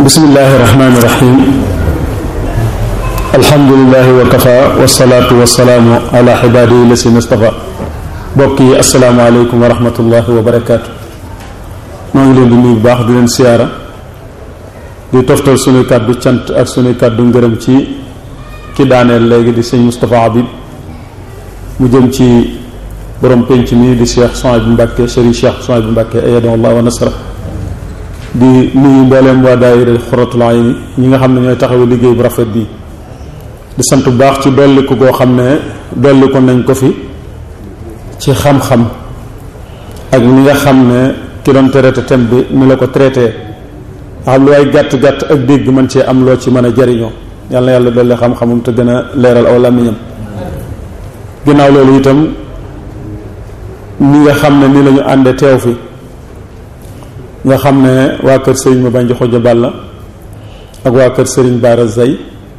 bismillahi rahmaani rahim alhamdulilahi wa kafa wasalaatu wasalaamu ala xibaadihi lasina stafa bokk yi asalaamaaleykum wa rahmatullahi wa barakaatu maa ngi leen di nuyu bu baax di leen siyaara di toftal sunuy kàddu cant ak sunuy kàddu ngërëm ci ki daaneel léegi di sëñ Moustapha Habib mu jëm ci borom penc mi di Cheikh Souhaïbou Mbacké Serigne Cheikh Souhaïbou Mbacké ayadahu Allah wa nasra di nuyu mbooleem waa daayira Xuratul Ayni ñi nga xam ne ñooy taxawu liggéey bu rafet bi di sant bu baax ci dolliku koo xam ne dolliku nañ ko fi ci xam-xam ak ni nga xam ne ki doon traité thème bi ni la ko traité xam lu ay gàtt-gàtt ak dégg mën cee am loo ci mën a jariñoo yàlla na yàlla dolli xam-xamum te gën a leeral aw làmmiñam ginnaaw loolu itam ni nga xam ne ni lañu ànde teew fi nga xam ne waa kër sëriñ ma bànji xojo balla ak waa kër sëriñ baara zay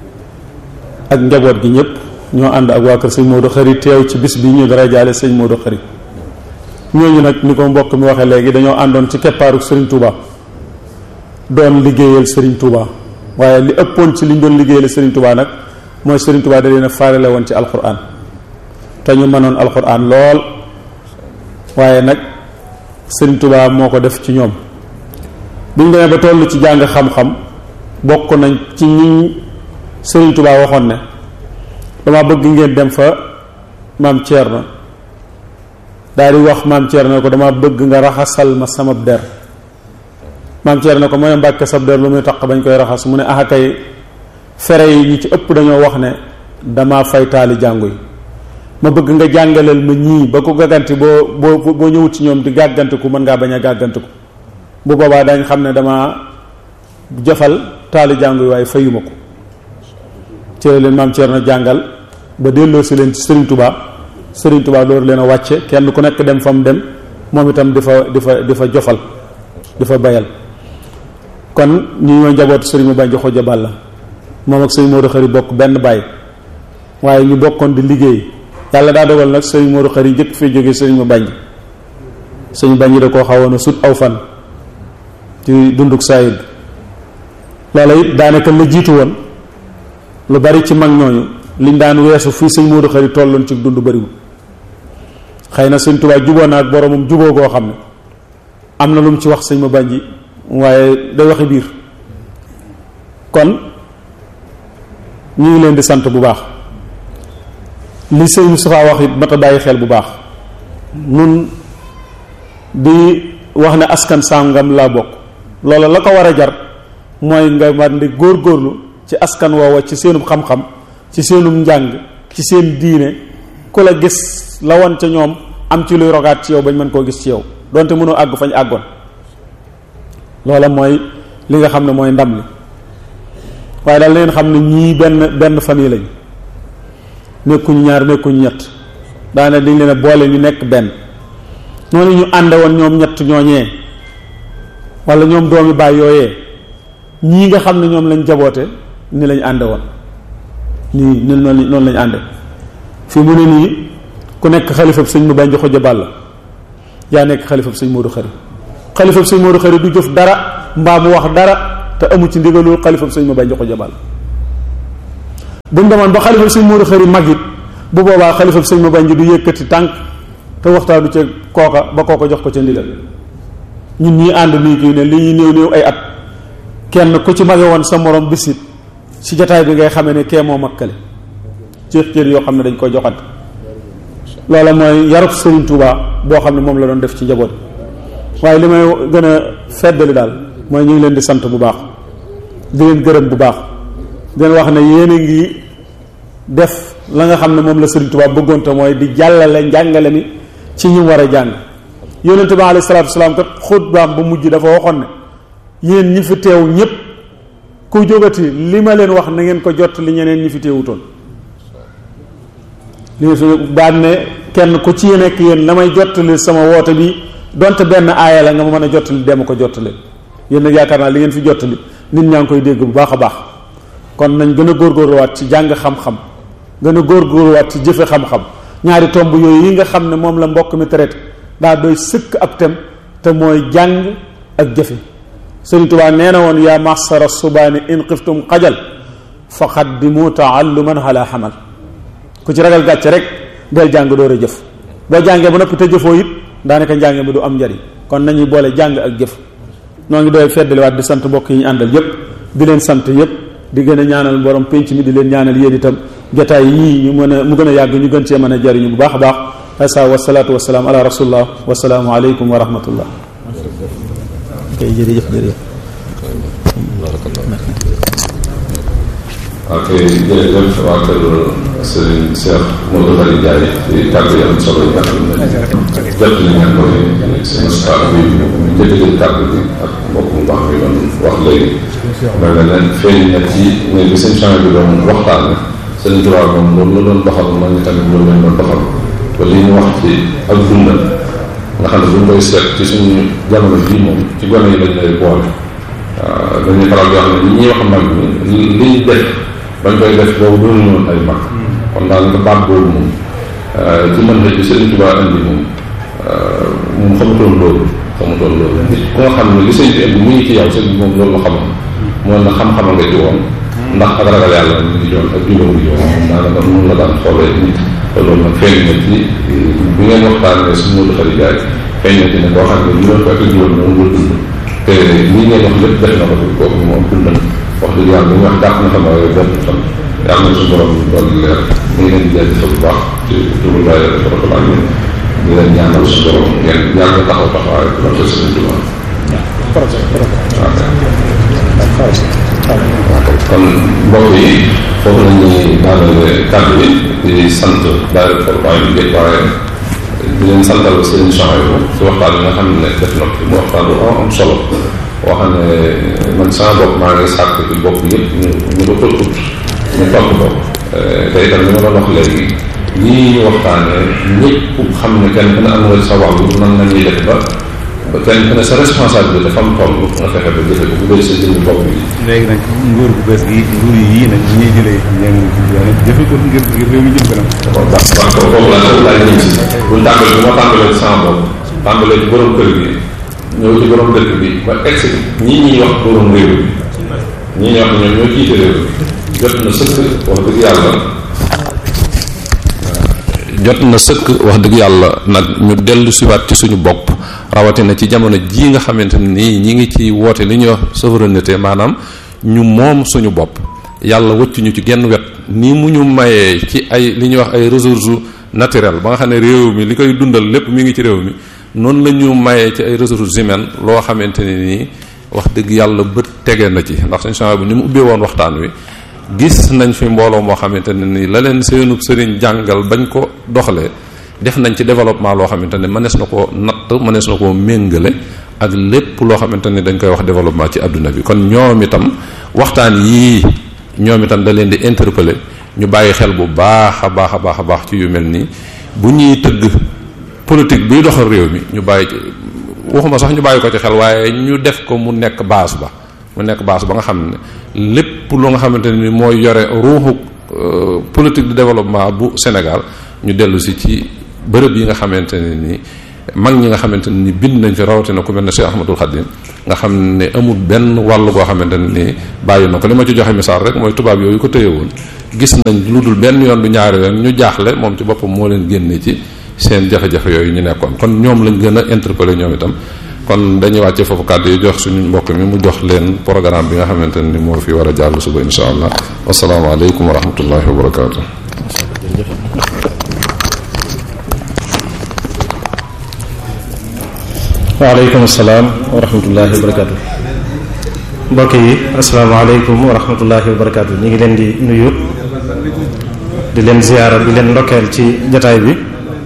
ak njaboot gi ñëpp ñoo ànd ak waa kër sëñ Modou Xari teew ci bis bi ñu dara jaale sëñ Modou Xari ñooñu nag ni ko mbokk mi waxee léegi dañoo àndoon ci keppaaru sëriñ Touba doon liggéeyal sëriñ Touba waaye li ëppoon ci liñ doon liggéeyal sëriñ Touba nag mooy sëriñ Touba da leen a faarale woon ci alxuraan te ñu mënoon alxuraan lool waaye nag sëriñ Touba moo ko def ci ñoom biñ demee ba toll ci jàng xam-xam bokk nañ ci ñi sëriñ Touba waxoon ne dama bëgg ngeen dem fa maam Thierno daal di wax maam Thierno ko dama bëgg nga raxasal ma sama der maam Thierno ko mooy mbàkke sab der lu muy taq bañ koy raxas mu ne axa kay fere yi ñi ci ëpp dañoo wax ne dama fay taali jàngu yi ma bëgg nga jàngaleel ma ñii ba ko gàgganti boo boo boo ñëwut ci ñoom di gàggantiku mën ngaa bañ a gàggantiku bu boobaa dañ xam ne dama jëfal taali jàngu yi waaye fayuma ko ci la leen maam Thierno jàngal ba delloo si leen ci Serigne Touba Serigne Touba loolu leen a wàcce kenn ku nekk dem fa mu dem moom itam di fa di fa di fa jofal di fa bayal kon ñu ñoo njabootu Serigne ma bànji xoja balla moom ak Serigne Modou Xari bokk benn baay waaye ñu bokkoon di liggéey yàlla daa dogal nag Serigne Modou Xari njëkk fee jógee Serigne ma bànji Serigne bànji da koo xawoon a sut aw fan ci dunduk saayid loola it daanaka la jiitu woon lu bari ci mag ñooñu liñ daan weesu fii sëñ Modou Xari tolloon ci dund bariwul xëy na sëñ Tuubaa juboo na ak boromam juboo goo xam ne am na lu mu ci wax sëñ ma bànji waaye day waxi biir kon ñu ngi leen di sant bu baax li sëñ Moustapha wax it mata bàyyi xel bu baax nun di wax ne askan sàngam laa bokk loola la ko war a jar mooy nga man di góorgóorlu ci askan woowa ci seenum xam-xam ci seenum njàng ci seen diine ku la gis la woon ca ñoom am ci luy rogaat ci yow bañ mën koo gis ci yow donte mënoo àgg fañ àggoon loola mooy li nga xam ne mooy ndam li waaye daal leen xam ne ñii benn benn famille lañ nekkuñu ñaar nekkuñu ñett daane dañ leen a boole ñu nekk benn noonu ñu ànde woon ñoom ñett ñooñee wala ñoom doomi baay yooyee ñii nga xam ne ñoom lañ jaboote ni lañ ànde woon nii ni noonu noonu lañ ànde fii mu ne nii ku nekk xalifab sëñ mu bànji xoja bàll yaa nekk xalifab sëñ Modou Xari xalifab sëñ Modou Xari du jëf dara mbaa mu wax dara te amu ci ndigalul xalifab sëñ mu bànji xoja bàll buñ demoon ba xalifab sëñ Modou Xari mag it bu boobaa xalifab sëñ mu bànji du yëkkati tànk te waxtaanu ca kooka ba kooka jox ko ca ndigal ñun ñii ànd nii kii ne li ñuy néew néew ay at kenn ku ci mage woon sa morom bisit ci jataay bi ngay xamee ne kee moo makkale ci cër yoo xam ne dañ koy joxante loola mooy yarub Serigne Touba boo xam ne moom la doon def ci njaboot waaye li may gën a feddali daal mooy ñu ngi leen di sant bu baax di leen gërëm bu baax di leen wax ne yéen a ngi def la nga xam ne moom la Serigne Touba bëggoon te mooy di jàllale njàngale mi ci ñu war a jàng yonente bi alayhi salaatu wasalaam kat xutbaam bu mujj dafa waxoon ne yéen ñi fi teew ñépp ku jógati li ma leen wax na ngeen ko jot li ñeneen ñi fi teewutoon li fi daan ne kenn ku ci nekk yéen la may jottali sama woote bi donte benn aaya la nga ma mën a jottali dem ko jottali yéen nag yaakaar naa li ngeen fi jottali nit ñaa ngi koy dégg bu baax a baax kon nañ gën a góorgóorluwaat ci jàng xam-xam gën a góorgóorluwaat ci jëfe xam-xam ñaari tomb yooyu yi nga xam ne moom la mbokk mi traité daa doy sëkk ab tem te mooy jàng ak jëfe Sëriñ Tuubaa nee na woon yaa maxsara subaani in xiftum xajal fa xaddimu taalluman ala xamal ku ci ragal gàcce rek del jàng door a jëf boo jàngee ba noppi te jëfoo it daanaka njàng mi du am njariñ kon nañuy boole jàng ak jëf noo ngi doy feddaliwaat di sant mbokk yi ñu àndal yépp di leen sant yépp di gën a ñaanal borom penc mi di leen ñaanal yéen itam jotaay yii ñu mën a mu gën a yàgg ñu gën cee mën a jariñu bu baax a baax asa wasalaatu wasalaam ala rasulillah wasalaamu aleykum wa rahmatullah kay jërëjëf jërëjëf ok jërëjëf waa kër Serigne Cheikh Modou Khari Ndiaye ci kàddu yi am solo yi nga xam ne jot li ngeen ko seen stade bi ñu jëkkëjël kàddu bi ak mbokk mu baax mi doon wax léegi mel na leen feeñ na ci ne bi seen champs bi doon waxtaan seen droit moom loolu la doon doxal man ñu tamit loolu lañ doon doxal ba li ñu wax ci ak dundal nga xam ne buñ koy seet ci suñu jamono bii moom ci gone yi lañ lay boole waaw dañuy faral di wax ne li ñuy wax mag ñi li ñu def bañ koy def boobu doonu ñoon ay mag kon daal nga baat boobu moom ci mën na ci Sëriñ Tuubaa indi moom moom xamutoon loolu xamutoon loolu nit ku nga xam ne li sëñ bi indi mu ngi ci yow sëñ bi moom loolu la xamoon moo na xam-xama nga ci woon ndax ak ragal yàlla ñu ngi joon ak jubóo ngi joon moom daanaka noonu la daan xoolee nit te loolu nag feeñ na ci bi ngeen waxtaanee suñu Modou Khari Ndiaye feeñ na ci ne koo xam ne juróom ko ak juróom moom la dund te lii ngeen wax lépp def na ko fi kooku moom dundal wax dëgg yàlla li ñu wax dàq na xam waaye benn fan yàlla na suñu borom doon leer mu ngi leen di jaajëfal bu baax ci turu Baye Rafatulaay yi di leen ñaanal suñu borom ngeen yàgg taxaw taxawaay bu doon seen Tuubaa kon mbokk yi foofu la ñuy daanale kàddu bi di sant Baye Rafatulaay bi géej waaye di leen santal seen émission yi ci waxtaan bi nga xam ne def na mu waxtaan bu am solo boo xam ne man sama bopp maa ngi sàkk ci bopp yëpp ñu ñu ko ut ñu topp ko te itam li ma doon wax léegi lii ñu waxtaanee ñëpp xam ne kenn ku ne am nga sa wàllu nan la ñuy def ba ba kenn ku ne sa responsabilité dafa am toll nga fexe ba jëfe ko bu bëri sa jëmmi bopp bi. léegi nag nguur gu bees gi nguur yii nag ñuy jëlee ñeen yoon jëfe ko ngir ngir réew mi jëm kanam. bon baax baax foofu laa foofu laa ñëw si bu ñu tàmbalee bu ma tàmbalee sama bopp tàmbalee ci borom kër gi ñëw ci borom dëkk bi ba egg ñii ñuy wax borom réew mi ñii ñuy wax ñoom ñoo jiite réew mi jot na sëkk wax dëgg yàlla jot na sëkk wax dëgg yàlla nag ñu dellu siwaat ci suñu bopp rawatina ci jamono jii nga xamante nii ñi ngi ci woote li ñuy wax souveraineté maanaam ñu moom suñu bopp yàlla wëcc ñu ci genn wet nii mu ñu mayee ci ay li ñuy wax ay ressources naturelles ba nga xam ne réew mi li koy dundal lépp mi ngi ci réew mi noonu la ñu mayee ci ay ressources humaines loo xamante ne nii wax dëgg yàlla bët tege na ci ndax suñu changement bi ni mu ubbee woon waxtaan wi gis nañ fi mbooloo moo xamante ne nii la leen seenub sëriñ jàngal bañ ko doxalee def nañ ci développement loo xamante ne mënees na koo natt mënees na koo méngale ak lépp loo xamante ne dañ koy wax développement ci adduna bi kon ñoom itam waxtaan yii ñoom itam da leen di interpeller ñu bàyyi xel bu baax a baax a baax a baax ci yu mel nii bu ñuy tëgg politique biy doxal réew mi ñu bàyyi ci waxuma sax ñu bàyyi ko ci xel waaye ñu def ko mu nekk base ba mu nekk base ba nga xam ne lépp lu nga xamante ni mooy yore ruuxu politique de développement bu Sénégal ñu dellu si ci bërëb yi nga xamante ne ni mag ñi nga xamante ne ni bind nañ fi rawatina ku mel ne Cheikh Ahmadul Khadim nga xam ne amul benn wàll goo xamante ne ni bàyyi na ko li ma ci joxe misaal rek mooy tubaab yooyu ko téye woon gis nañ lu dul benn yoon du ñaari yoon ñu jaaxle moom ci boppam moo leen génne ci seen jafe-jafe yooyu ñu nekkoon kon ñoom lañ gën a interpeller ñoom itam kon dañuy wàcce foofu kàddu yi jox suñu mbokk mi mu jox leen programme bi nga xamante ne ni moo fi war a jàll suba insha allah wasalaamaaleykum wa rahmatullahi wa barakaatu. waaleykum salaam wa rahmatullahi wa barakaatu. mbokk yi asalaamaaleykum wa rahmatullahi wa barakaatu ñu ngi leen di nuyu di leen ziyaara di leen ndokkeel ci jataay bi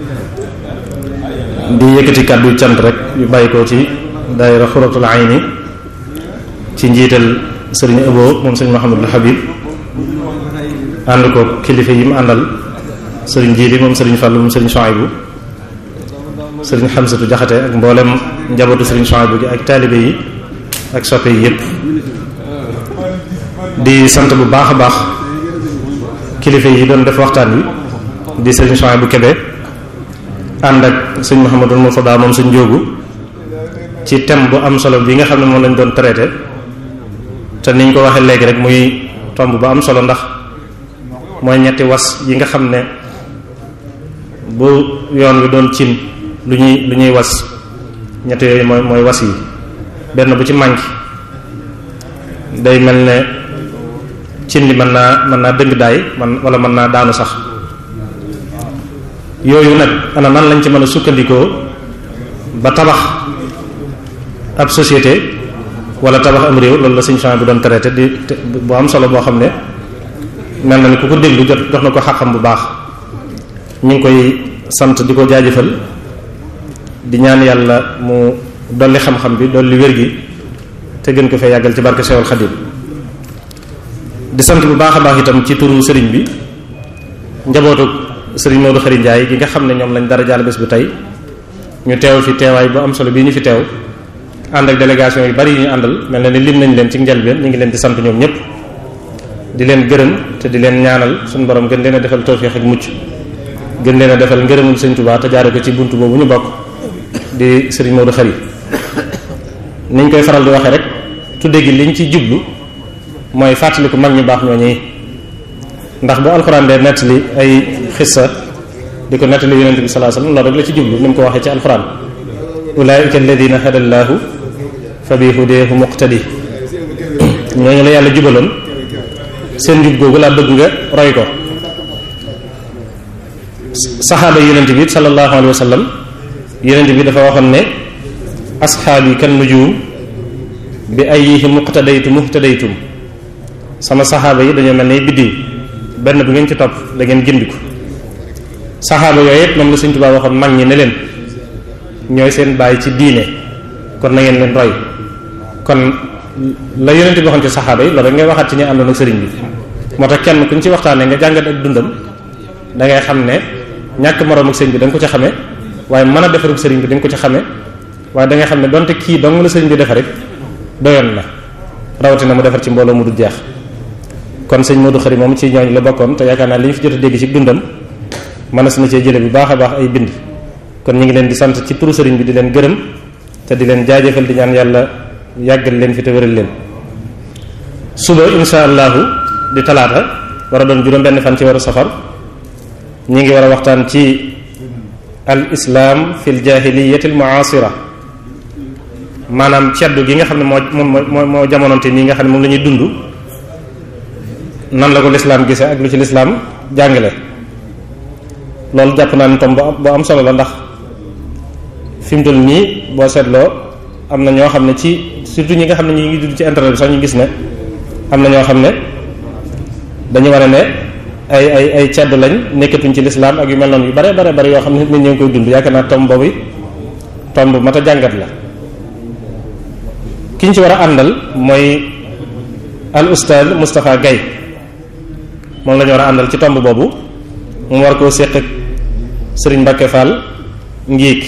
di yëkkati kàddu cant rek yu bàyyi ko ci daayira xuratul ayni ci njiital sëriñ Abo moom sëriñ Mahamadul Habib ànd ko kilifa yi mu àndal sëriñ Jiili moom sëriñ Fàllu moom sëriñ Soaybu sëriñ Xamsatu Jaxate ak mboolem njabootu sëriñ Soaybu gi ak taalibe yi ak soppe yi yépp di sant bu baax a baax kilifa yi doon def waxtaan wi di sëriñ Soaybu Kebe ànd ak sëñ Mouhamadul Mourtada moom sëñ Njóogu ci thème bu am solo bi nga xam ne moom lañ doon traité te niñ ko waxee léegi rek muy tomb bu am solo ndax mooy ñetti was yi nga xam ne bu yoon wi doon cin lu ñuy lu ñuy was ñetti yooyu mooy mooy was yi benn bu ci manqué day mel ne cin li mën naa mën naa dëng daay man wala mën naa daanu sax yooyu nag ana nan lañ ci mën a sukkandikoo ba tabax ab société wala tabax am réew loolu la suñu champs bi doon traité di bu am solo boo xam ne mel na ni ku ko déglu jot jox na ko xaqam bu baax ñu ngi koy sant di ko jaajëfal di ñaan yàlla mu dolli xam-xam bi dolli wér gi te gën ko fee yàggal ci barke Seexul Xadim di sant bu baax a baax itam ci turu sëriñ bi njabootu sëriñ Modou Xari Ndiaye gi nga xam ne ñoom lañ dara jaal bés bu tey ñu teew fi teewaay bu am solo bii ñu fi teew ànd ak délégation yu bari yu ñu àndal mel na ni lim nañ leen ci njëlbeen ñu ngi leen di sant ñoom ñëpp di leen gërëm te di leen ñaanal suñu borom gën leen a defal tawfiix ak mucc gën leen a defal ngërëmul sëñ Tuubaa te jaare ko ci buntu boobu ñu bokk di sëriñ Modou Xari niñ koy faral di waxee rek tudde gi liñ ci jublu mooy fàttaliku mag ñu baax ñooñu ndax bu alxuraan dee nettali ay xissa di ko nettali yonente bi sallallahu alayhi wasallam loolu rek la ci jublu ni mu ko waxee ci alxuraan ulaika alladina hada llaahu fa bi hudeehu muqtadi ñooñu la yàlla jubaloon seen jub googu laa bëgg nga roy ko saxaaba yonente bi sallallahu alayhi wasallam yonente bi dafa waxoon ne asxaabi kan nujum bi ayyihi muqtadaytu muhtadaytum sama saxaaba yi dañoo mel ne biddiw benn bu ngeen ci topp da ngeen gindiku saxaaba yooyu yëpp moom la Sëriñ Tuubaa waxoon mag ñi ne leen ñooy seen bàyyi ci diine kon na ngeen leen roy kon la yonente bi waxoon ci saxaaba yi loolu rek ngay waxaat ci ñi àndoon ak sëriñ bi moo tax kenn kuñ ci waxtaanee nga jàngat ak dundam da ngay xam ne ñàkk moroom ak sëriñ bi da nga ko ci xamee waaye mën a defarug sëriñ bi da nga ko ci xamee waaye da ngay xam ne donte kii dong la sëriñ bi defar rek doyoon na rawatina mu defar ci mbooloo mu du jeex kon sëñ Modou Khari moom ci ñooñ la bokkoon te yaakaar naa li ñu fi jot a dégg ci dundam mënees na cee jële bu baax a baax ay bind kon ñu ngi leen di sant ci turu sëriñ bi di leen gërëm te di leen jaajëfal di ñaan yàlla yàggal leen fi te wéral leen suba insha allahu di talaata war a doon juróom benn fan ci waru safar ñi ngi war a waxtaan ci al islam fi l jahiliyati al muasira maanaam ceddu gi nga xam ne moo moo moo jamononte nii nga xam ne moom la ñuy dund nan la ko lislaam gisee ak lu ci lislaam jàngale loolu jàpp naa ni tom bu am solo la ndax fi mu toll nii boo seetloo am na ñoo xam ne ci surtout ñi nga xam ne ñi ngi dund ci internet bi sax ñu gis ne am na ñoo xam ne dañu war a ne ay ay ay cedd lañ nekkatuñ ci lislaam ak yu mel noonu yu bare bare bare yoo xam ne nit ñi ngi koy dund yaakaar naa tom boobu tom bu mat a jàngat la ki ñu ci war a àndal mooy al ustaad Moustapha Gaye moom la ñu war a àndal ci tomb boobu mu war koo séq ak sëriñ Mbacke Fall ngiig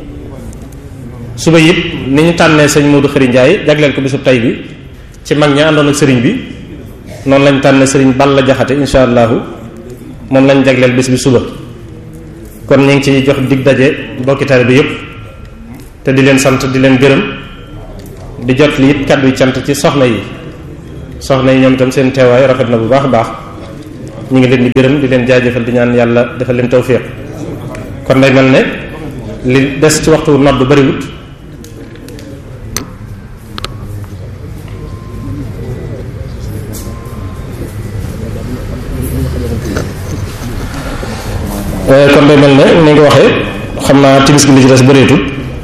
suba it ni ñu tànnee sëñ Modou Khari Ndiaye jagleel ko bisub tay bi ci mag ñi àndoon ak sëriñ bi noonu lañ tànnee sëriñ Balla Jaxate insha allahu moom lañ jagleel bis bi suba kon ñu ngi ci jox dig daje bokki taalibe bi yépp te di leen sant di leen gërëm di jot li it kàddu cant ci soxna yi soxna yi ñoom itam seen teewaay rafet na bu baax a baax ñu ngi leen di gërëm di leen jaajëfal di ñaan yàlla defal leen tawfiq kon day mel ne li des ci waxtu nodd bariwut kon day mel ne ni nga waxee xam naa timis gi li ci des bëreetul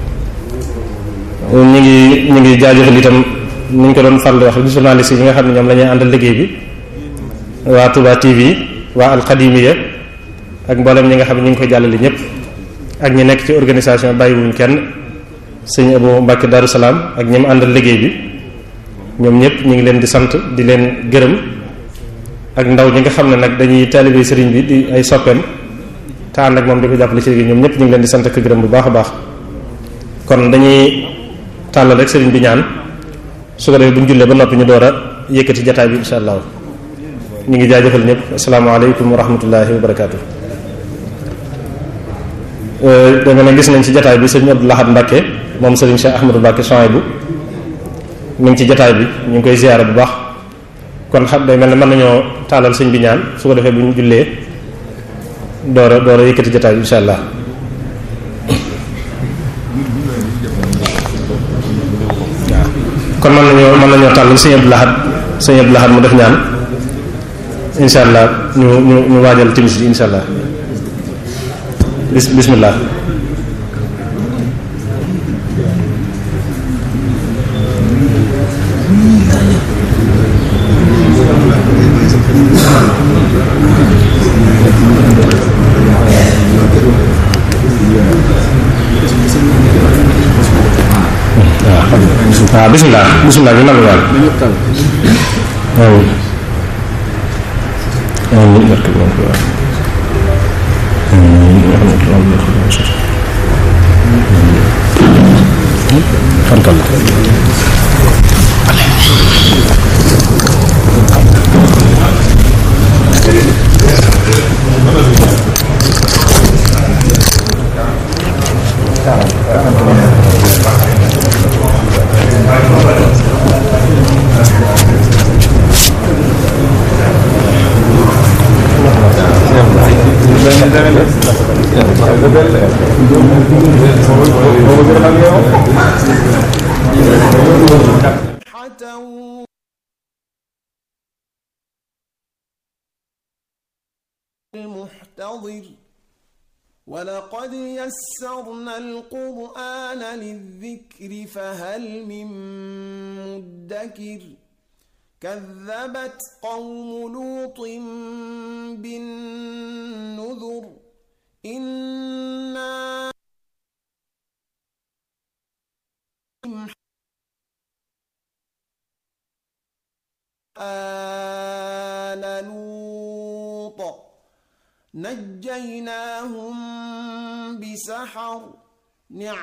ñu ngi ñu ngi jaajëfal itam ni ñu ko doon faral di wax journaliste yi nga xam ne ñoom la ñuy àndal liggéey bi waa Touba TV waa alxadimiya ak mboolem ñi nga xam ne ñu ngi koy jàllale ñëpp ak ñi nekk ci organisation bàyyiwuñ kenn sëñ Abu Mbàkke Daru Salaam ak ñi mu àndal liggéey bi ñoom ñëpp ñu ngi leen di sant di leen gërëm ak ndaw ñi nga xam ne nag dañuy taalibe sëriñ bi di ay soppeem te ànd ak moom di ko jàppale ci liggéey ñoom ñëpp ñu ngi leen di sant ak gërëm bu baax a baax kon dañuy tàllal rek sëriñ bi ñaan su ko defee bu ñu jullee ba noppi ñu door a yëkkati jataay bi insha allah ñu ngi jaajëfal ñëpp asalaamaaleykum wa rahmatullahi wa barakaatu. dama ne gis nañ ci jataay bi sëñ Abdou Lahad Mbacké moom Serigne Cheikh Ahmadou Mbacké Souhaïbou mi ngi ci jataay bi ñu ngi koy ziyaara bu baax kon xam day mel ne mën nañoo taalal sëñ bi ñaan su ko defee bu ñu jullee door a door a yëkkati jataay bi insha allah kon mën nañoo mën nañoo tàllal sëñ Abdou Lahad sëñ Abdou Lahad mu def ñaan insha allah ñu ñu ñu waajal timis bi insha allah bis bismillah waaw bismillah bismillah bi nangu waal amiin amiin barke borom Tuubaa fantal المحتضر ولقد يسرنا القرآن للذكر فهل من مدكر كذبت قوم لوط بالنذر إنا آل لوط نجيناهم بسحر نعم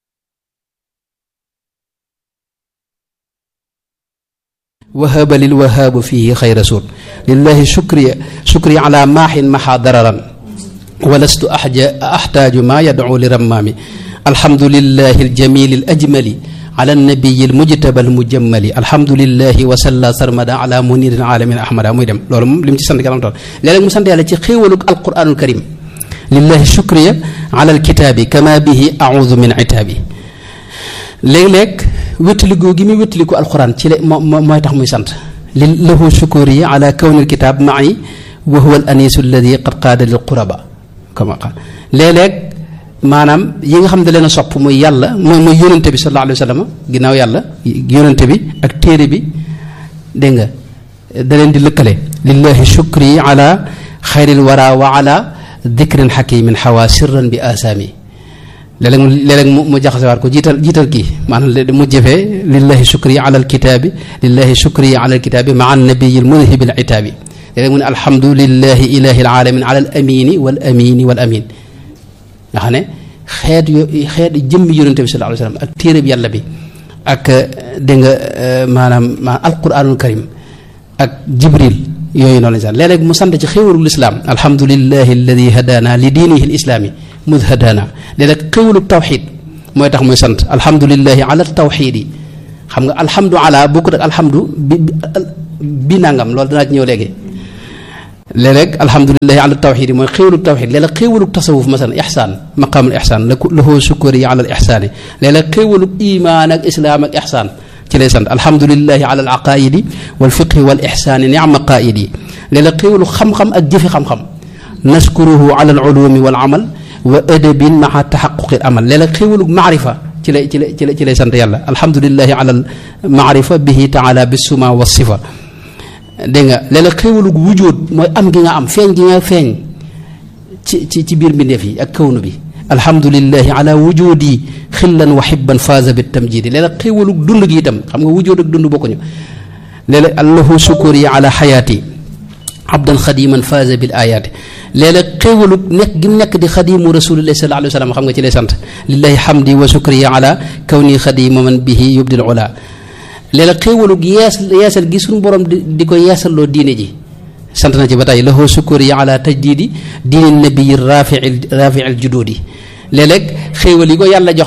wahaba lil wahaabu fihi xayra suur lillahi shukri shukri ala maaxin maxa dararan walastu axja axtaaju maa yadcu li rammaami alhamdulillahi aljamili alajmali ala nabiyi almujtaba almujammali alhamdulillahi wa salla sarmada ala munirin alamin ahmada muy dem loolu moom li mu ci sant kanam tool léeg-léeg mu sant yàlla ci xéewalug alquranul karim lillahi shukriya ala alkitaabi kama bihi audu min itaabi léeg-léeg wéttaligoo gi muy wéttaliku alquran ci la moo mooy tax muy sant li lahu shukuri ala kawnil kitaab ma'i wa huwa al anisu alladi qad qaada lil quraba kama qaal léeg-léeg maanaam yi nga xam ne da leen a sopp muy yàlla mooy muy yónente bi sallallahu alayhi wa sallam ginnaaw yàlla yónente bi ak téere bi dégg nga da leen di lëkkale lillahi shukri ala xayril wara wa ala dikrin xakimin xawa sirran bi asaami léeg-léeg mu léeg-léeg mu mu jaxasewaat ko jiital jiital kii maanaam mu jëfee lillahi shukri ala alkitaabi lillahi shukri ala alkitaabi maa annabiyi almudhibi alitaabi léeg-léeg mu ne alhamdulillahi ilahi alalamin ala al amini wal amini wal amin nga xam ne xeet yo xeet jëmmi yonente bi sallallahu alayhi wa sallam ak téere bi yàlla bi ak dégg nga maanaam maanaam alquranul karim ak jibril yooyu noonu lañ sant léeg-léeg mu sant ci xéwalul islaam alhamdulillahi alladi hadana li diinihi lislaami mud hadana léeg-léeg xéwalug tawxid mooy tax muy sant alhamdulillahi ala tawxid yi xam nga alhamdu ala bokkut ak alhamdu bi bi nangam loolu danaa ci ñëw léegi léeg-léeg alhamdulilahi ala tawxid yi mooy xéewalug tawxid léeg-léeg xéewalug tasawuf masalan ixsaan maqaamul ixsaan la lahu sukuri ala al ixsaani léeg-léeg xéewalug imaan ak islaam ak ixsaan ci lay sant alhamdulilahi ala al aqaidi wal fiqhi wal ixsaani nicma qaidi léeg-léeg xéewalug xam-xam ak jëfi xam-xam naskuruhu ala al ulumi wal amal wa adabin maa taxaquqi al amal léeg-léeg xéewalug maarifa ci lay ci lay ci lay ci lay sant yàlla alhamdulilahi ala al maarifa bihi taala bisuma wa sifa dégg nga léeg-léeg xéewalug wujjóot mooy am gi nga am feeñ gi nga feeñ ci ci ci biir mbindeef yi ak kawnu bi alhamdulilahi ala wujudi xillan wa xibban faaza bi tamjidi léeg-léeg xéewalug dund gi itam xam nga wujjóot ak dund bokkuñu léeg-léeg allahu sukuri ala xayaati abdan xadiman faaza bil ayaati léeg-léeg xéewalug nekk gi mu nekk di xadimu rasulillahi sallallahu alayhi wa sallam xam nga ci lay sant lillahi hamdi wa sukri ala kawni xadima man bihi yubdil ula léeg-léeg xéewalug yees yeesal gi suñu borom di di ko yeesalloo diine ji sant na ci ba tey lahu sukuri ala tajdidi diini nabiyi rafii rafii al jududi léeg-léeg xéewal yi ko yàlla jox nag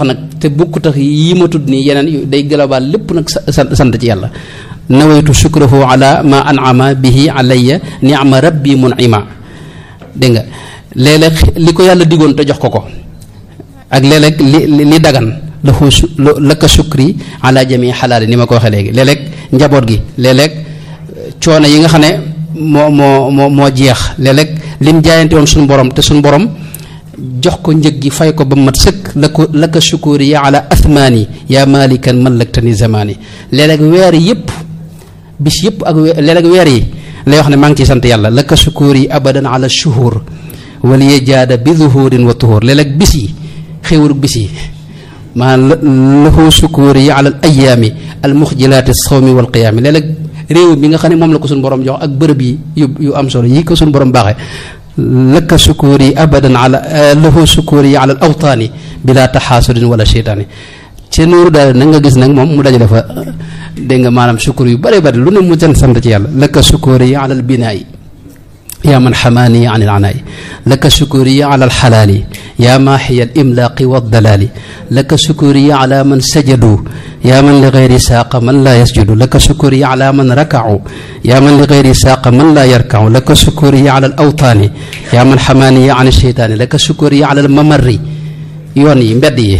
te bukkut ak yi ma tudd nii yeneen yu day global lépp nag sant sant ci yàlla nawaytu shukrahu ala ma an'ama bihi alayya ni'ma rabbi mun'ima dégg nga léeg-léeg li ko yàlla digoon te jox ko ko ak léeg-léeg li li dagan lahu su laka shukri ala jami xalaali ni ma ko waxee léegi léeg-léeg njaboot gi léeg-léeg coono yi nga xam ne moo moo moo moo jeex léeg-léeg lim jaayante woon suñu borom te suñu borom jox ko njëg gi fay ko ba mat sëkk la ko laka shukuri ya ala athmaani yaa malikan mallaktani zamaani léeg-léeg weer yëpp bis yëpp ak léeg-léeg weer yi lay wax ne maa ngi ciy sant yàlla laka shukuri abadan ala shuhur waliye jaada bi zuhurin wa tuhur léeg-léeg bis yi xéewalug bis yi maanaam lahu shukuri ala al ayaami al muxjilaati sawmi wal qiyaami léeg-léeg réew mi nga xam ne moom la ko suñu borom jox ak bërëb yi yu yu am solo yi ko suñu borom baaxee laka sukuri abadan ala lahu sukuri ala al awtaani bila taxaasudin wala cheytaani ci nuuru daal nag nga gis nag moom mu dajale fa dégg nga maanaam sukur yu bare bare lu ne mu can sant ci yàlla laka sukuri ala al binaayi yaa man xamaani an il anaay laka sukuri ala alxalaali yaa maaxiya al imlaaqi wa dalaali laka sukuri ala man sajadu yaa man li gayri saaqa man laa yasjudu laka sukuri ala man rakacu yaa man li gayri saaqa man laa yarkacu laka sukuri ala al awtaani yaa man xamaani an alcheytaani laka sukuri ala al mamarri yoon yi mbedd yi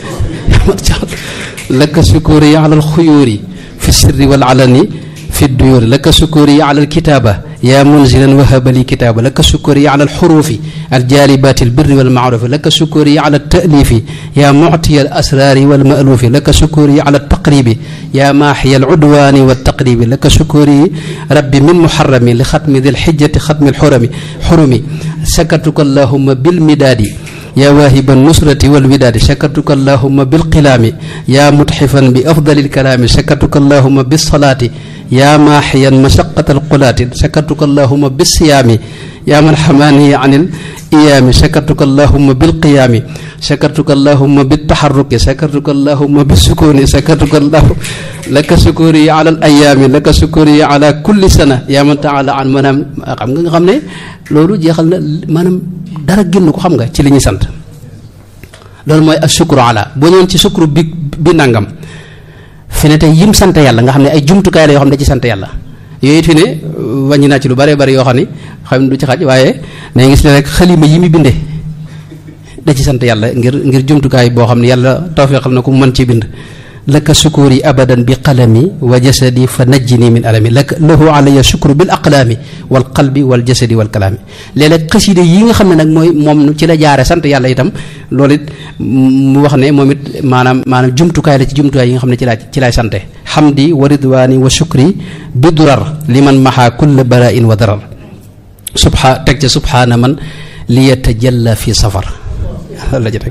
laka sukuri ala al xuyuuri fi sirri wal alani fi duyuuri laka sukuri ala al kitaaba yaa munzilan wahaba li kitaaba laka sukuri ala alxurufi aljaalibaati albirri walmaarufi laka sukuri ala altalifi yaa muctiya alasraari walmaluufi laka sukuri ala altaqribi yaa maaxiya alcudwaani waltaqribi laka sukuri rabbi min muxarami li xatmi di lxijjati xatmi alxurami xurumi sakartuka allahuma bilmidaadi yaa waahiba nusrati walwidaadi sakartuka allahuma bilqilaami yaa mutxifan bi afdali alkalaami sakartuka allahuma bisalaati yaa maaxiyan mashaqata alqulaati sakartuka allahuma bisiyaami yaa man xamaani an il iyaami sakartuka allahuma bilqiyaami sakartuka allahuma biltaxarruki sakartuka allahuma bisukuni sakartuka allahu laka sukuri ala al ayaami laka sukuri ala kulli sana yaa man taala an maanaam xam nga nga xam ne loolu jeexal na maanaam dara génn ko xam nga ci li ñuy sant loolu mooy ak sukru ala boo ñëwoon ci sukru bi bi nangam fi ne tey yim sant yàlla nga xam ne ay jumtukaay la yoo xam ne da ci sant yàlla yooyu it fi ne wàññi naa ci lu bare bari yoo xam ni xam ne du ci xaj waaye na gis ne rek xalima yi mu binde da ci sant yàlla ngir ngir jumtukaay boo xam ne yàlla tawfeexal na ko mu mën ci bind laka sukuri abadan bi qalami wa jasadi fa najjini min alami laka lahu alaya sukru bil aqlaami wal qalbi wal jasadi wal kalaami léeg-léeg xaside yi nga xam ne nag mooy moom ci la jaare sant yàlla itam loolu it mu wax ne moom it maanaam maanaam jumtukaay la ci jumtukaay yi nga xam ne ci laa ci laay sante xamdi wa ridwaani wa shukri bi durar liman maxa kulla barain wa darar subha teg ca subhaana man li yatajalla fi safar la ci teg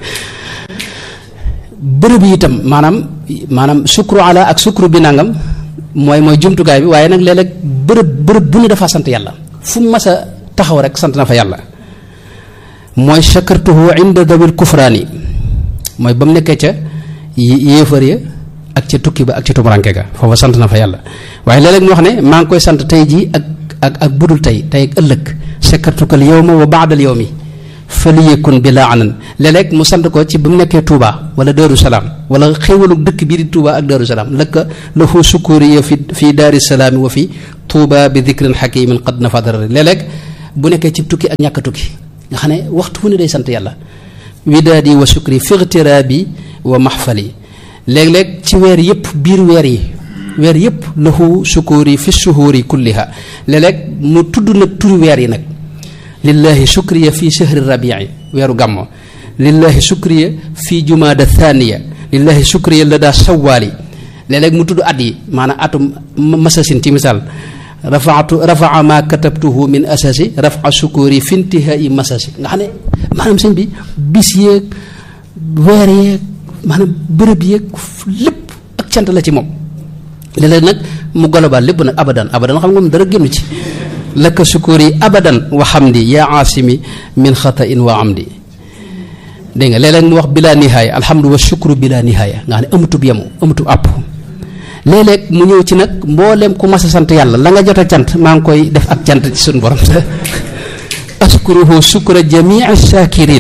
bërëb yi itam maanaam maanaam sukru ala ak sukru bi nangam mooy mooy jumtukaay bi waaye nag léeg-léeg bërëb bërëb bu ne dafa sant yàlla fu mu mas a taxaw rek sant na fa yàlla mooy shakartuhu inda dawil kufraani mooy ba mu nekkee ca yéefar ya ak ca tukki ba ak ca tumuranke ga foofa sant na fa yàlla waaye léeg-léeg mu wax ne maa ngi koy sant tey jii ak ak ak budul tey tey ak ëllëg shakartukal yawma wa baadal yawmi faliyekun bi laa anan léeg-léeg mu sant ko ci ba mu nekkee Touba wala Darou Salaam wala xéwalu dëkk bii di Touba ak Darou Salaam lëkka lahu sukuriya fi fii daari salaami wa fi Touba bi dikrin xakimin qad nafa darari léeg-léeg bu nekkee ci tukki ak ñàkk tukki nga xam ne waxtu fu ne day sant yàlla widaadi wa sukri fightiraabi wa maxfali léeg-léeg ci weer yëpp biir weer yi weer yëpp lahu sukuri fi shuhuri kulliha léeg-léeg mu tudd nag turi weer yi nag lillahi shukriya fi shahri rabii weeru gàmmo lillahi shukriya fi jumaada thaniya lillahi shukriya la daa sawaali léeg-léeg mu tudd at yi maanaam atum masasin ci misaal rafaatu rafaa ma katabtuhu min asasi rafa shukuri fi intihai masasi nga xam ne maanaam sëñ bi bis yeeg weer yeeg maanaam bërëb yeeg lépp ak cant la ci moom léeg-léeg nag mu global lépp nag abadan abadan xam nga moom dara génn ci laka sukuri abadan wa xamdi yaa aasimi min xatain wa amdi dégg nga léeg-léeg mu wax bila nihaaya alhamdu wa shukru bila nihaaya nga xam ne amutub yemu amutub àpp léeg-léeg mu ñëw ci nag mboolem ku mas a sant yàlla la nga jot a cant maa ngi koy def ak cant ci suñu borom askuruhu sukra jamii shakirin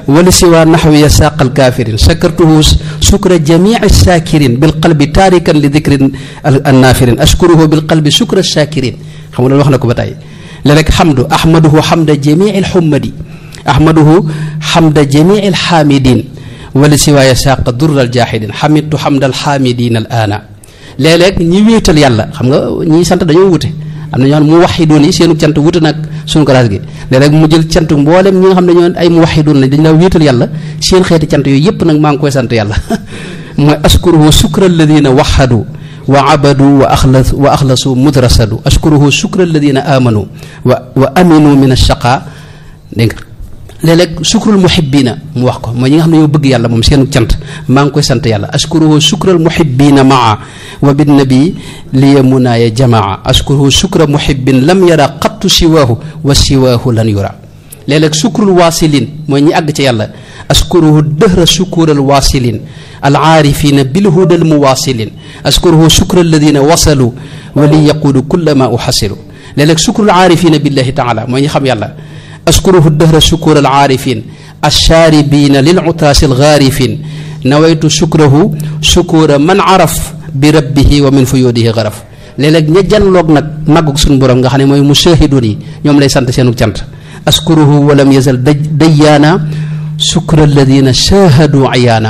wali siwa naxwiya saaqal kaafirin shakartuhu sukra jamici saakirin bil qalbi taarikan li dikrin annaafirin ashkuruhu bil qalbi sukra saakirin xam nga loolu wax na ko ba tey léeg-léeg xamdu ahmaduhu xamda jamici lxummadi ahmaduhu xamda jamici lxaamidin wali siwaaya saqa durral jaaxidin xamidtu xamdal xaamidin al aana léeg-léeg ñi wéetal yàlla xam nga ñi sant dañoo wute am na ñoo xam ne mu waxidoon yi seenu cant wute nag suñu classe gi léeg-léeg mu jël cant mboolem ñi nga xam ne ñoo ay mu waxidoon lañ dañ la wéetal yàlla seen xeeti cant yooyu yépp nag maa ngi koy sant yàlla mooy askuruhu sukra alladina waxadu wa abadu wa axlas wa axlasu mudrasadu askuruhu sukra alladina amanu wa wa aminu min alchaqa dégg nga léeg-léeg sukrul muhibbina mu wax ko mooy ñi nga xam ne ñoo bëgg yàlla moom seenu cant maa ngi koy sant yàlla askuruhu sukral muhibbina maa wa binnabi liya munaaya jamaa askuruhu sukra muhibbin lam yara qattu siwaahu wa siwaahu lan yura léeg-léeg sukrul waasilin mooy ñi àgg ci yàlla askuruhu dëhra sukural waasilin alaarifina bilhudal muwaasilin askuruhu sukra alladina wasalu wa li yaquudu kulla ma uxasilu léeg-léeg sukrul aarifina billahi taala mooy ñi xam yàlla askuruhu dëhra sukuur alaarifin alchaaribina lilutaasi algaarifin nawaytu sukrahu sukuura man araf bi rabbihi wa min fuyudihi garaf léeg-léeg ña janloog nag màggug suñu borom nga xam ne mooy mushahidun yi ñoom lay sant seenu cant askuruhu walam yazal dayyaana sukra alladina shahadu ayaana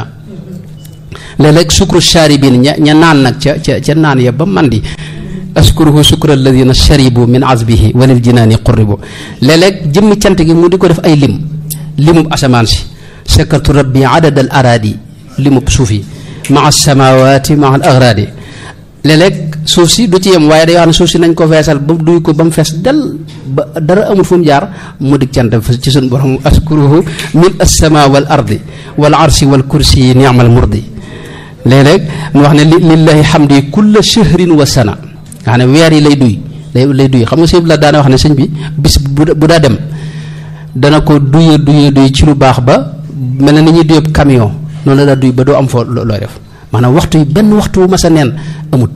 léeg-léeg sukru chaaribin ña ña naan nag ca ca ca naan ya ba mandi askuruhu sukra alladina sharibu min azbihi walil jinaani qurribu léeg-léeg jëmmi cant gi mu di ko def ay lim limub asamaan si shakartu rabbi adad al araadi limub suuf yi maa samawaati maa al agraadi léeg-léeg suuf si du ci yem waaye day wax ne suuf si nañ ko feesal ba duy ko ba mu fees del ba dara amul fu mu jaar mu dig cant ci suñ borom askuruhu min assama wal ardi wal arsi wal kursi niamal murdi léeg-léeg mu wax ne lillahi xamdi kulla shahrin wa sana nga xam ne weer yi lay duy lay lay duy xam nga sëñ bi la daana wax ne sëñ bi bis bu daa dem dana ko duye duye duy ci lu baax ba mel na ni ñuy duyeb camion noonu la daa duy ba doo am foo looy def maanaam waxtu yi benn waxtu wu masa neen amut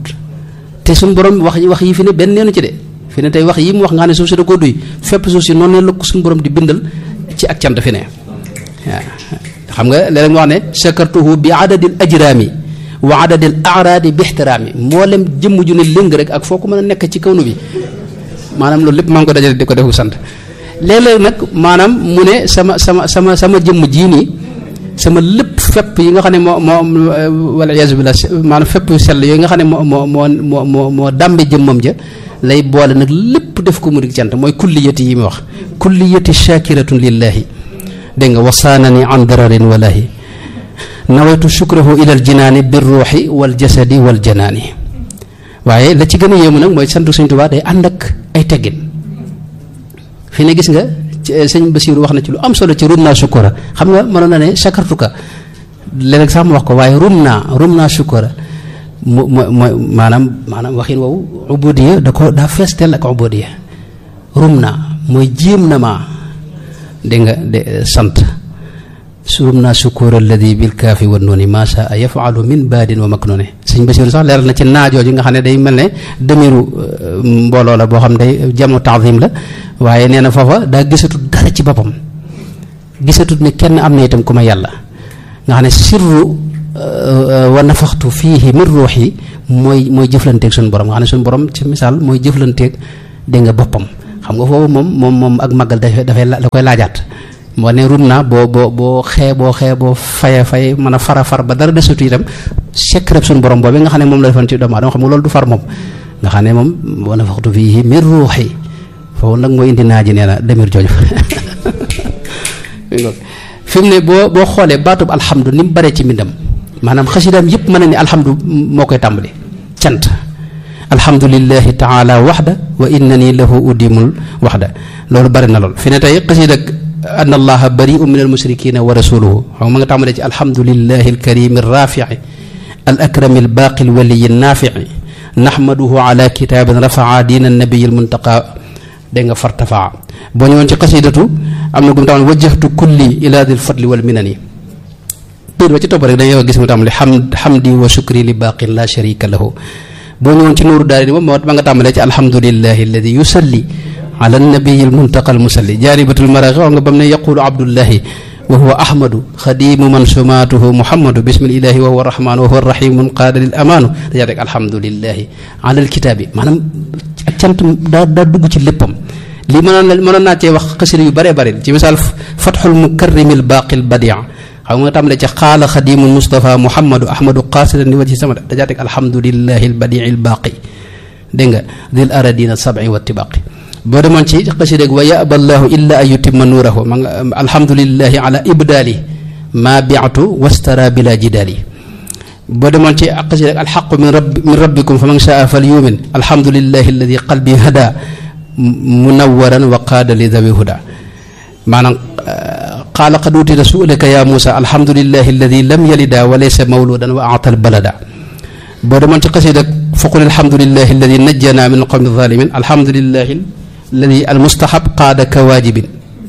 te suñu borom wax wax yi fi ne benn neenu ci de fi ne tey wax yi mu wax nga xam ne suuf si da koo duy fépp suuf si noonu la ko suñu borom di bindal ci ak cant fi ne waaw xam nga léeg-léeg mu wax ne shakartuhu bi adadil ajraami wa adadil araadi bi ixtiraami mboolem jëmm ju ne lëng rek ak foo ko mën a nekk ci kaw nu bi maanaam loolu lépp maa ngi ko dajale di ko defu sant léeg-léeg nag maanaam mu ne sama sama sama sama jëmm jii nii sama lépp fépp yi nga xam ne moo moo wala yaasu billah maanaam fépp sell yooyu nga xam ne moo moo moo moo moo moo dàmbe jëmmam ja lay boole nag lépp def ko mu di cant mooy kulliyati yi mu wax kulliyati shakiratun lillahi dégg nga wasaanani an dararin walahi nawaytu shukrahu ila aljinaani birruuxi waljasadi waljanaani waaye la ci gën a yéemu nag mooy sant Sëñ Tuubaa day ànd ak ay teggin fi ne gis nga sëñ Basiiru wax na ci lu am solo ci rum naa sukura xam nga mënoon na ne sakartuka léeg-léeg sax mu wax ko waaye rum naa rum naa sukura mu mooy mooy maanaam maanaam waxin woowu ubudiya da ko daa fees teel ak ubudiya rum naa mooy jéem na maa dégg nga de sant surum naa sukuur alladi bil kaafi wa nooni maa saa yafalu min baadin wa maknuni sëñ Basiiru sax leeral na ci naajooju nga xam ne day mel ne demiru mbooloo la boo xam ne day jamu taadim la waaye nee na foofa daa gisatut dara ci boppam gisatut ne kenn am na itam ku ma yàlla nga xam ne sirru wa nafaxtu fiihi min ruuxi mooy mooy jëflanteeg suñu borom nga xam ne suñu borom ci misaal mooy jëflanteeg dégg nga boppam xam nga foofu moom moom moom ak màggal dafay dafay da koy laajaat moo ne rum naa boo boo boo xee boo xee boo faye fay mën a fara far ba dara desatu itam secret suñu borom boobu nga xam ne moom la defoon ci doomu aadama xam nga loolu du far moom nga xam ne moom wa nafaxtu fiihi min ruuxi foofu nag mooy indi naa ji nee na demir jooju fi mu ne boo boo xoolee baatub alhamdu ni mu baree ci mbindam maanaam xasidaam yëpp mën na ni alhamdu moo koy tàmbali cant alhamdulillahi taala waxda wa innani lahu udimul waxda loolu bari na lool fi ne tey xasida anna allaha bariu min almushrikina wa rasuluhu xam nga ma nga tàmbalee ci alhamdulillahi alkarimi alrafii al akrami albaqi alwaliyi alnafii naxmaduhu ala kitabin rafaa diina annabiyi almuntaqa dégg nga fartafaa boo ñëwoon ci xasidatu am na gum tam wajjahtu kulli ila dil fadli wal minani biir ba ci topp rek dañuy gis mu tàmbali hamd hamdi wa shukri li baqin la sharika lahu boo ñëwoon ci nuuru daari ni moom ma nga tàmbalee ci alhamdulillahi alladi yusalli ala nabiyi almuntaqa almusalli jaaribatul maraqi wax nga bam ne yaqulu abdullahi wa huwa ahmadu xadimu man sumaatuhu muhammadu bismillahi wa huwa rahmaan wa huwa rahimun qaada lil amaanu dajaa teg alhamdulillahi alal kitaabi maanaam ak cant daa daa dugg ci léppam lii mënoon na mënoon naa cee wax xasida yu bare bare ci misaal fatxul mukarrimil baaqil badia xam nga tàmbale ci xaala xadimu mustafa muhammadu ahmadu qaasidan li wajhi sama dajaa teg alhamdulillahi al badii al baaqi dégg nga dil aradina sabi wa tibaqi boo demoon ci xasida wa yaba allahu illa an yutimma nuurahu ma nga alhamdulillahi ala ibdaali ma biatu wastara bila jidaali boo demoon ci xasida alxaqu min rabbi min rabbikum fa man shaa fal yumin alhamdulillahi alladi qalbi hada munawwaran wa qaada li dawi huda maanaam qaala qad utita su'laka ya Muusa alhamdulillahi alladi lam yalida wa laysa mawludan wa aatal balada boo demoon ci xasida faqul alhamdulillahi alladi najjana min alqawmi alzalimin alhamdulillahi alladi almustahab qaada ka waajibin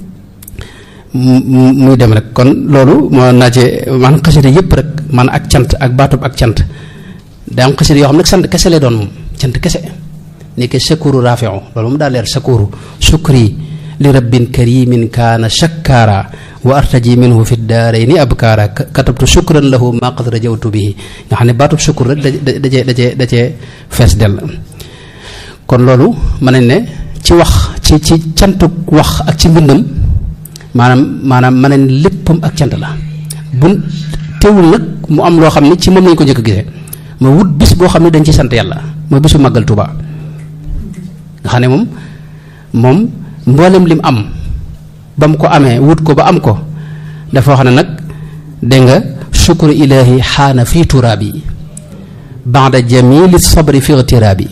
muy dem rek kon loolu moo naa ci man xasida yëpp rek man ak cant ak baatub ak cant daa am xasida yoo xam nag sant kese lay doon moom cant kese ni ke sakuru rafiu loolu moom daa leer sakuru sukri li rabbin karimin kaana shakkaara wa artaji minhu fi daarayni abkaara katabtu shukran lahu ma qad rajawtu bihi nga xam ne baatub sukkur rek da da cee da cee da cee fees dell kon loolu mën nañ ne ci wax ci ci cantuk wax ak ci mbindam maanaam maanaam mën nañ léppam ak cant la bu teewul nag mu am loo xam ne ci moom lañ ko njëkk a gisee ma wut bis boo xam ne dañ ci sant yàlla mooy bisu màggal Tuuba nga xam ne moom moom mboolem lim am ba mu ko amee wut ko ba am ko dafa wax ne nag dégg nga shukru ilahi xaana fii turaabi baada jamili sabri fi igtiraabi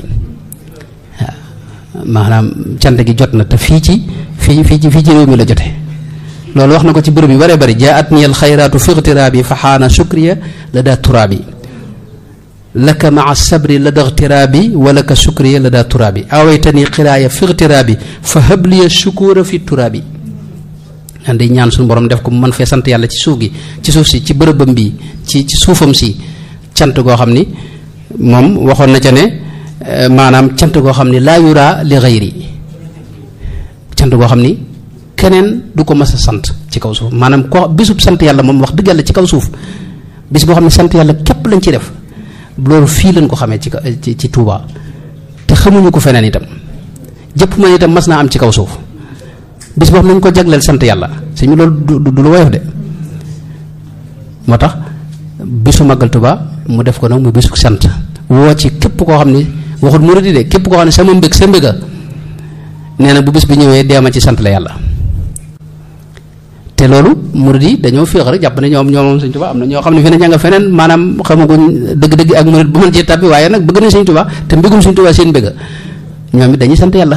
waaw maanaam cant gi jot na te fii ci fii fii ci fii ci réew mi la jote loolu wax na ko ci bërëb yu bare bari jaat niyal xayraatu fi igtiraabi fa xaana shukriya la daa turaabi laka maa sabri la da igtiraabi wa laka shukriya la daa turaabi awaytani xiraaya fi igtiraabi fa habliya shukura fi turaabi an day ñaan suñu borom def ko mu mën fee sant yàlla ci suuf gi ci suuf si ci bërëbam bi ci ci suufam si cant goo xam ni moom waxoon na ca ne maanaam cant goo xam ni laa yuraa li xayri cant goo xam ni keneen du ko mas a sant ci kaw suuf maanaam ko bisub sant yàlla moom wax dëgg yàlla ci kaw suuf bis boo xam ne sant yàlla képp lañ ci def loolu fii lañ ko xamee ci ci ci Touba te xamuñu ko feneen itam jëpp man itam mas naa am ci kaw suuf bis boo xam nañ ko jagleel sant yàlla suñu loolu du du lu woyof de moo tax bisu màggal Tuba mu def ko nag mu bisu sant woo ci képp koo xam ne waxut murid yi de képp koo xam ne sama mbég sa mbéga nee na bu bis bi ñëwee deema ci sant la yàlla te loolu murid yi dañoo féex rek jàpp ne ñoom ñoom Sëñ Tuba am na ñoo xam ne fi ne ña nga feneen maanaam xamaguñ dëgg-dëgg ak murid bu mën cee tàbbi waaye nag bëgg nañ Sëñ Tuba te mbégum Sëñ Tuba seen mbéga ñoom it dañuy sant yàlla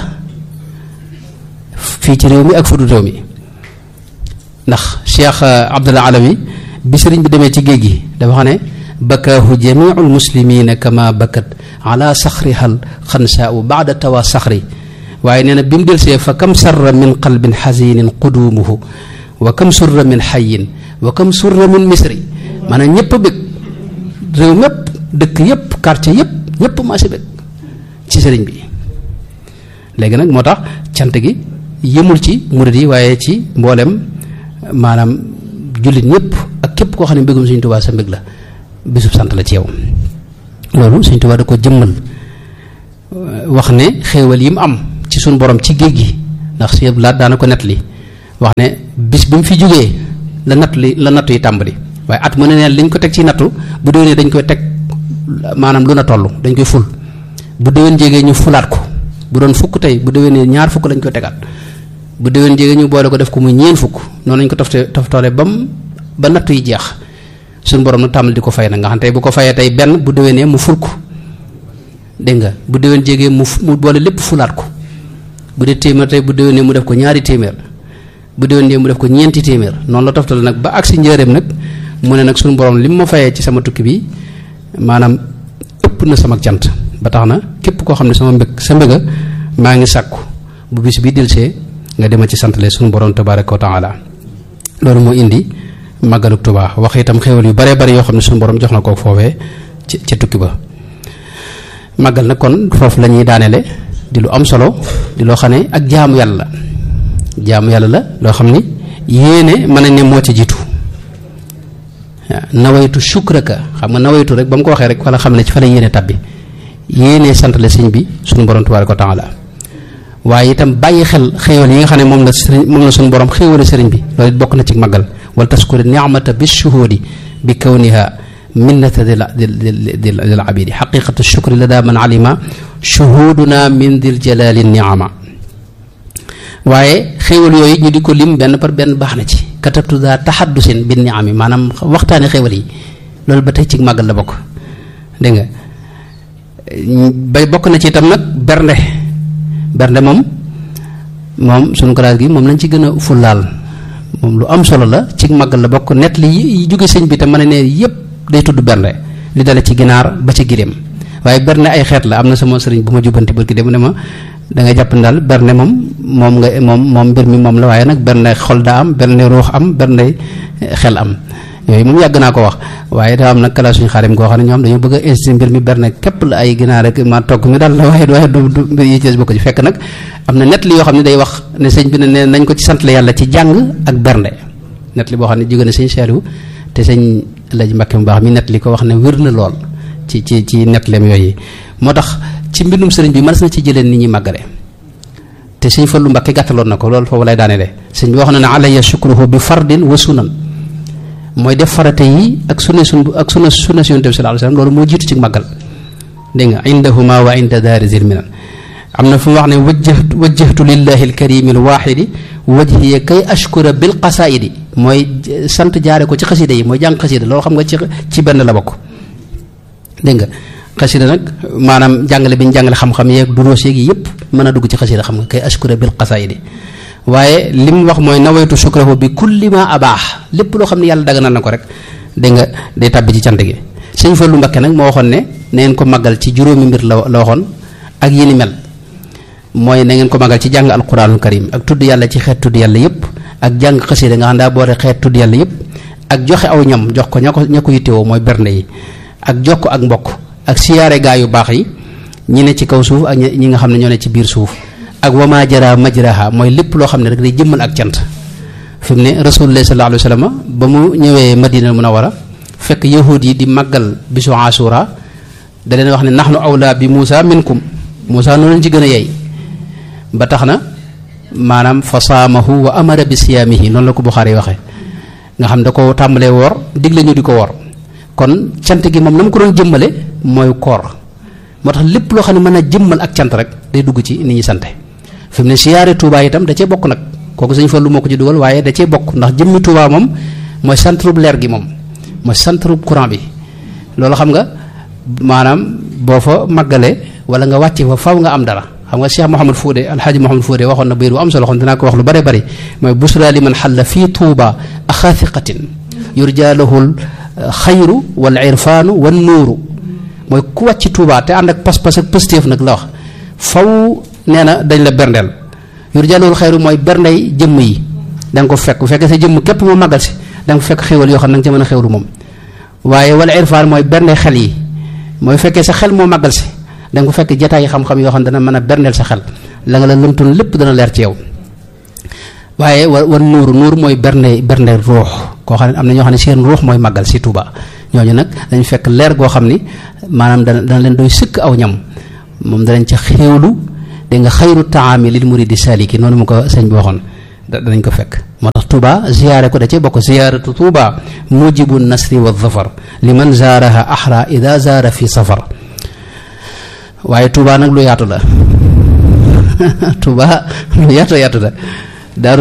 fii ci réew mi ak fudu réew mi ndax Cheikh Abdullah Alawi bi sëriñ bi demee ci géej gi dafa xam ne bakaahu jamiul muslimina kama bakat ala saxrihal xansaau baada tawa saxri waaye nee na bi mu delsee fa kam sarra min qalbin xasinin qudumuhu wa kam surra min xayin wa kam surra min misri maanaam ñëpp a bëgg réew mépp dëkk yëpp quartier yëpp ñëpp maa si bëgg ci sëriñ bi léegi nag moo tax cant gi yëmul ci murid yi waaye ci mboolem maanaam jullit ñëpp ak képp koo xam ne mbégum Sëñ Tuubaa sa mbég la bisub sant la ci yow loolu Sëñ Tuubaa da ko jëmmal wax ne xéewal yi mu am ci suñ borom ci géej gi ndax si laat daana ko nett li wax ne bis bi mu fi jógee la natt li la nattu yi tàmbali waaye at mu ne neen liñ ko teg ci nattu bu déwénee dañ koy teg maanaam lu na toll dañ koy ful bu déwén jégee ñu fulaat ko bu doon fukk tey bu déwénee ñaar fukk lañ koy tegaat bu déwén jege ñu boole ko def ko muy ñeen fukk noonu lañ ko tofte toftoole bam ba nattu yi jeex suñu borom nag tàmbali di ko fay nag nga xam tey bu ko fayee tey benn bu déwénee mu ful ko dégg nga bu déwén jege mu mu boole lépp fulaat ko bu dee téeméer tey bu déwénee mu def ko ñaari téeméer bu déwénee mu def ko ñeenti téeméer noonu la toftale nag ba agsi njëreem nag mu ne nag suñu borom li mu ma fayee ci sama tukki bi maanaam ëpp na sama cant ba tax na képp koo xam ne sama mbëgg sa mbëgga maa ngi sàkku bu bis bi delsee nga dema ci santale suñu borom tabaraka wa taala loolu moo indi màggaluk Tuubaa wax itam xéwal yu bare bari yoo xam ne suñu borom jox na ko foofee ci ci tukki ba màggal nag kon foofu la ñuy daanele di lu am solo di loo xam ne ak jaamu yàlla la jaamu yàlla la loo xam ni yéene mën nañ ne moo ci jiitu waaw nawaytu shukraka xam nga nawaytu rek ba mu ko waxee rek wala xam ne ci fa la yéene tabbi yéene sant la sëñ bi suñu borom tabaaraka wa taala waaye itam bàyyi xel xéewal yi nga xam ne moom la sëriñ moom la suñu borom xéewale sëriñ bi loolu it bokk na ci màggal wala taskuri ni'mata bi shuhudi bi kawniha minnata dil dil dil dil abidi xaqiqatu shukri la daa man alima shuhuduna min dil jalali niama waaye xéewal yooyu ñu di ko lim benn par benn baax na ci katabtu daa taxaddusin bi niami maanaam waxtaane xéewal yi loolu ba tey ci màggal la bokk dégg nga bay bokk na ci itam nag bernde bernde moom moom sunu classe gi moom lañ ci gën a fullaal moom lu am solo la ci màggal la bokk net li yi jóge sëñ bi te mën a ne yépp day tudd bernde li dale ci ginaar ba ci giléem waaye bernde ay xeet la am na sama sëriñ bu ma jubbanti barki dem ne ma da nga jàpp ne daal bernde moom moom nga moom moom mbir mi moom la waaye nag bernde xol daa am bernde ruux am bernde xel am yooyu moom yàgg naa ko wax waaye daa am nag kala suñu xaarim koo xam ne ñoom dañoo bëgg a insisté mbir mi bernde képp la ay ginaar rek ma togg mi daal la waaye waaye du du mbir yi ci bokk ci fekk nag am na net li yoo xam ne day wax ne sëñ bi ne nañ ko ci sant la yàlla ci jàng ak bernde net li boo xam ne jóge na sëñ Saliou te sëñ Alaaji Mbàkke mu baax mi net li ko wax ne wér na lool ci ci ci netlem yooyu moo tax ci mbindum sëriñ bi mën na ci jëleen nit ñi màggale te sëñ Fallu Mbàkke gàttaloon na ko loolu foofu lay daane de sëñ bi wax na ne alayya shukruhu bi fardin wa sunan mooy def farate yi ak sunna sun ak sunna sunna si yonent bi sallallahu alayhi wasallam loolu moo jiitu ci màggal dégg nga indahuma wa inda daari zilminan am na fu mu wax ne wajjahtu wajjahtu lillahi alkarimi alwaxidi wajhiya kay ashkura bil qasaidi mooy sant jaare ko ci xasida yi mooy jàng xasida loolu xam nga ci ci benn la bokk dégg nga xasida nag maanaam jàngale bi ñu jàngale xam-xam yeeg duroos yeeg yëpp mën a dugg ci xasida xam nga kay ashkura bil qasaidi waaye li mu wax mooy nawaytu shukrahu bi kulli ma abaax lépp loo xam ne yàlla daganal na ko rek dégg nga day tàbbi ci cant gi sëñ Fallu Mbakke nag moo waxoon ne na ngeen ko màggal ci juróomi mbir la la waxoon ak yi ni mel mooy na ngeen ko màggal ci jàng alquranul karim ak tudd yàlla ci xeet tudd yàlla yëpp ak jàng xasida nga xam daa boole xeet tudd yàlla yëpp ak joxe aw ñam jox ko ña ko ña ko yittewoo mooy bernde yi ak jokk ak mbokk ak siyaare gaa yu baax yi ñi ne ci kaw suuf ak ñi nga xam ne ñoo ne ci biir suuf ak wama jara majraha mooy lépp loo xam ne rek day jëmmal ak cant fi mu ne rasulullah sallallahu alayhi wa sallam ba mu ñëwee madina munawara fekk yahud yi di màggal bisu asura da leen wax ne nahnu awla bi Muusa minkum Muusa noonu leen ci gën a yey ba tax na maanaam fa saamahu wa amara bi siyaamihi noonu la ko Buxaari waxee nga xam da ko tàmbalee woor digle ñu di ko woor kon cant gi moom na mu ko doon jëmmale mooy koor moo tax lépp loo xam ne mën a jëmmal ak cant rek day dugg ci nit ñi sante fi mu ne siyaare Touba itam da cee bokk nag kooku sëñ Fallu moo ko ci dugal waaye da cee bokk ndax jëmmi Touba moom mooy centre leer gi moom mooy centre courant bi loolu xam nga maanaam boo fa màggalee wala nga wàcce fa faw nga am dara xam nga Cheikh Mouhamad Fodé alxaaji Mouhamad Fodé waxoon na bayit bu am solo xam dinaa ko wax lu bare bari mooy busra li man xalla fii Touba axaathiqatin yurja lahul xayru wal irfaanu wan nuuru mooy ku wàcc Touba te ànd ak pas-pas ak pëstéef nag la wax faw nee na dañ la berndeel yurja lahul xayru mooy berndey jëmm yi da nga ko fekk bu fekkee sa jëmm képp moo màggal si da nga ko fekk xéwal yoo xam ne da nga ca mën a xéwlu moom waaye wala irfaan mooy bernde xel yi mooy fekkee sa xel moo màggal si da nga ko fekk jataay xam-xam yoo xam ne dana mën a berndeel sa xel la nga la lëmtoon lépp dana leer ci yow waaye wa wan nuuru nuur mooy bernde bernde ruux koo xam ne am na ñoo xam ne seen ruux mooy màggal si Tuuba ñooñu nag dañu fekk leer goo xam ni maanaam dana dana leen doy sëkk aw ñam moom danañ ca xéewlu da nga xayru taami lil muridi saliki noonu mu ko sëñ bi waxoon danañ ko fekk moo tax Touba ziyaare ko da cee bokk ziyaaratu Touba mujibu nasri wa zafar liman zaaraha ahra ida zaara fi safar waaye Touba nag lu yaatu la Touba lu yaatu yaatu la